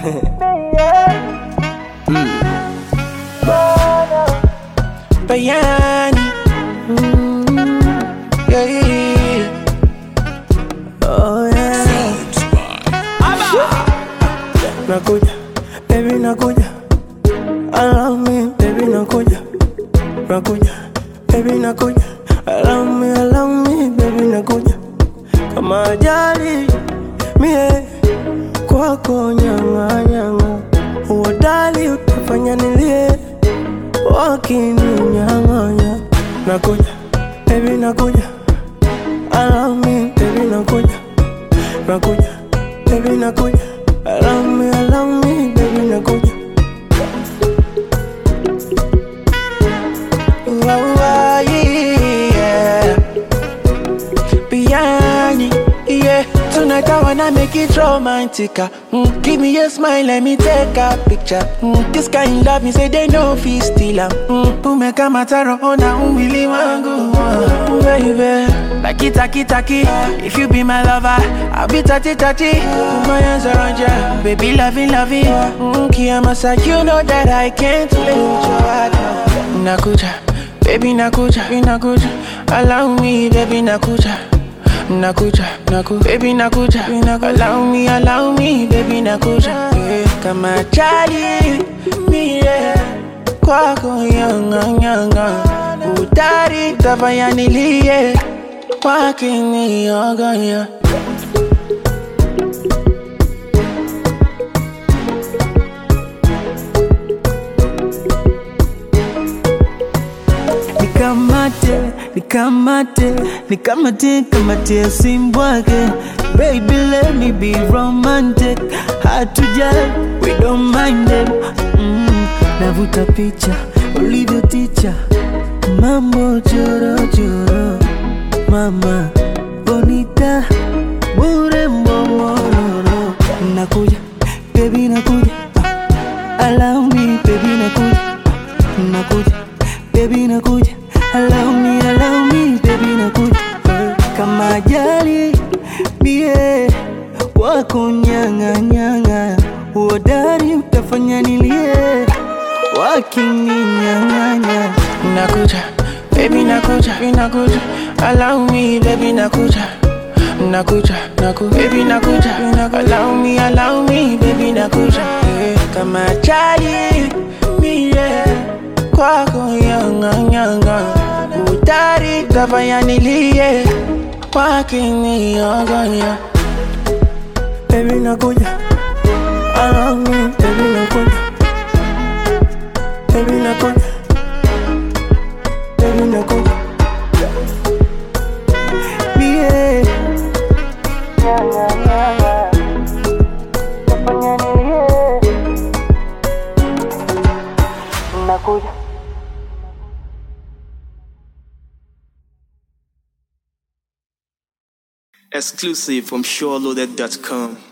Bayani. Yeah, yeah, yeah. Oh, yeah. Nakuja, baby nakuja. Allow me, baby nakuja. Nakuja, baby nakuja. Allow me, allow me, baby nakuja. Kama ajali, mie kwako nyanga nyanga. Uodali utafanya nilie, wakininyang'anya. Nakuja, baby nakuja. Allow me, baby nakuja. Nakuja, baby nakuja. Allow me, allow me, baby nakuja. Wow, wow, yeah. Biryani, yeah. Tonight I wanna make it romantic. ah. Mm, give me a smile, let me take a picture. Mm, this kind love me say they know fi steal am. Mm, umeka mataro ona umwili wangu, ah, baby. Like taki taki, if you be my lover, I'll be tati tati. Put my hands around ya, baby loving loving. Mm, Kiamasa, you know that I can't let you out. Nakuja, baby nakuja, baby nakuja. Allow me, baby nakuja. Nakuja, naku, baby nakuja, naku. Allow me, allow me, baby nakuja. Yeah. Kama chali, mie kwako yanga yanga, utari tafanya nilie, wakiniogonya. Nikamate, nikamate, nikamate, kamate simbwake Baby let me be romantic Hard to judge, we don't mind them mm, Navuta picha, ulivyo ticha Mambo choro choro Mama, bonita, bure mbomororo Nakuja, baby nakuja ah, Allow me, baby nakuja nakuja baby nakuja allow me allow me baby nakuja kama ajali mie kwako nyanga nyanga uodari utafanya nilie wakininyang'anya Nakuja, baby nakuja, baby nakuja. Allow me, baby nakuja. Nakuja, naku, baby nakuja. naku. Allow me, allow me, baby nakuja. Yeah. Kama chali, mie kwako yanga yanga. Utari kafanya nilie, wakiniogonya. Baby nakuja, allow me, baby nakuja. Baby nakuja, baby nakuja. mie Exclusive from SureLoaded.com.